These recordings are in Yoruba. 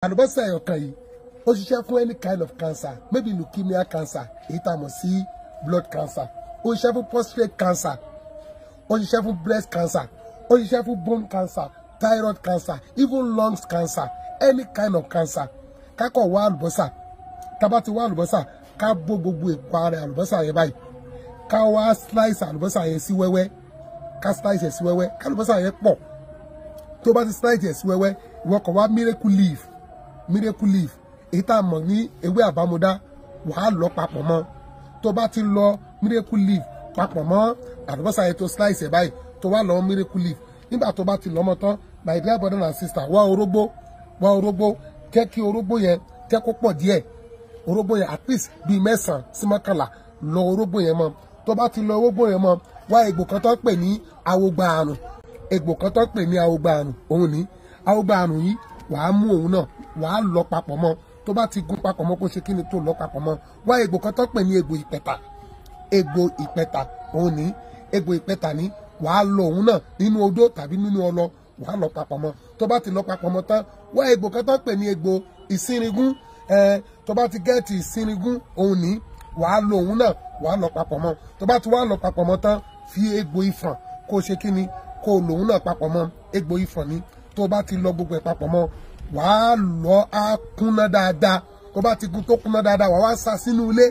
àlùbọ́sà ẹ̀yọ̀kan yìí ó ṣiṣẹ́ fún any kind of cancer maybe leukemia cancer èyí tá a mọ̀ sí blood cancer ó ṣiṣẹ́ fún prostate cancer ó ṣiṣẹ́ fún breast cancer ó ṣiṣẹ́ fún bone cancer thyroid cancer even lungs cancer any kind of cancer kákọ̀ wá àlùbọ́sà tá bá ti wá àlùbọ́sà ká bó gbogbo èpo ara àlùbọ́sà yẹn báyìí ká wá slice àlùbọ́sà yẹn sí wẹ́wẹ́ ká slice ẹ̀ sí wẹ́wẹ́ ká àlùbọ́sà yẹn pọ̀ tó bá ti slice ẹ̀ sí wẹ́wẹ́ ìwọ kàn wá miracle leaf miracle leaf èyí tá a mọ̀ ní ewé àbámúdá wàá lọ papọ̀ mọ́ tó bá ti lọ miracle leaf papọ̀ mọ́ àlùbọ́sà yẹn tó slice ẹ̀ báyìí tó wá lọ miracle leaf nígbà tó bá ti lọ́mọ tán my dear brother and sister wá orógbó wá orógbó jẹ́ kí orógbó yẹn jẹ́ kó pọ̀ díẹ̀ orógbó yẹn at least bíi mẹ́sàn-án sí mọ́kànlá lọ orógbó yẹn mọ́ tó bá ti lọ orógbó yẹn mọ́ wá egbò kan tó ń pè ní awogba àrùn egbò kan tó ń pè ní awogba àrùn òun ní awogba àrùn yìí wàá mú òun náà wàá lọ papọ̀ mọ́ tó bá ti gún papọ̀ mọ́ kó ṣe kí ni tó lọ papọ̀ mọ́ wá egbò kan tó ń pè ní egbò ìpẹ̀tà egbò ìpẹ̀tà òun ní egbò ìpẹ̀tà ní wàá lọ òun náà nínú odó tàbí nínú ọlọ wàá lọ papọ̀ mọ́ tó bá ti lọ papọ̀ mọ́ tán wá egbò kan tó ń pè ní egbò ìsínrigún ẹ tó bá ti gẹ́ẹ̀tì ìsínrigún òun ní wàá lo òun náà wàá lọ papọ̀ mọ́ tó bá ti wá lọ papọ̀ mọ́ tán fi egbò ìfọ̀n kó ṣe kí ni kó lo òun náà papọ̀ mọ́ egbò ìfọ̀n ni tó bá ti lọ gbogbo ẹ̀ papọ̀ mọ́ wàá lọ á kúnná dáadáa tó bá ti kún tó kúnná dáadáa wàá wá sa sínú ilé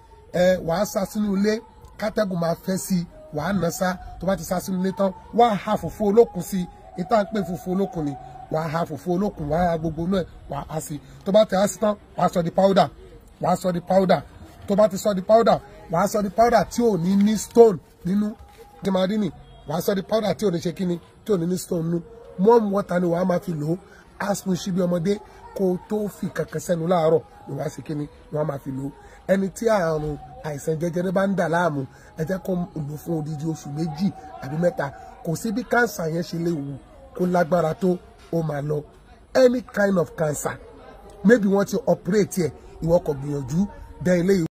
ẹ wàá sa sínú ilé kátẹ́gùn máa fẹ́ sí i wàá nà sá tó bá ti sa sínú ilé tán wàá ha fòfó olókùn sí i ìta ń pè fòfó olókùn ni wàá ha fòfó olókùn wàá ha gbogbo náà wàá ha sí i tó bá ti ha sí tán wàá sọ di powder wàá sọ di powder tó bá ti sọ di powder wàá sọ di powder tí ò ní ní stone nínú jẹmadini wàá sọ di powder tí ò ní ṣe kíni tí ò ní ní stone nínú warm water ni wàá máa fi lò ó asun síbi ọmọdé kó o tó fi kankan sẹ́nu láàárọ̀ ni wàá ṣe kíni ni wàá máa fi lò ó ẹni tí àrùn àìsàn jẹjẹrẹ bá ń dà láàmú ẹ jẹ́ kó lò fún odidi oṣù méjì àbí mẹ́ta kò sí bí kánsà yẹn ṣe lè wù kó lágbára tó ó máa lọ any kind of cancer maybe wọ́n ti operate ẹ̀ ìwọ kò gbìyànjú dẹ́ ilé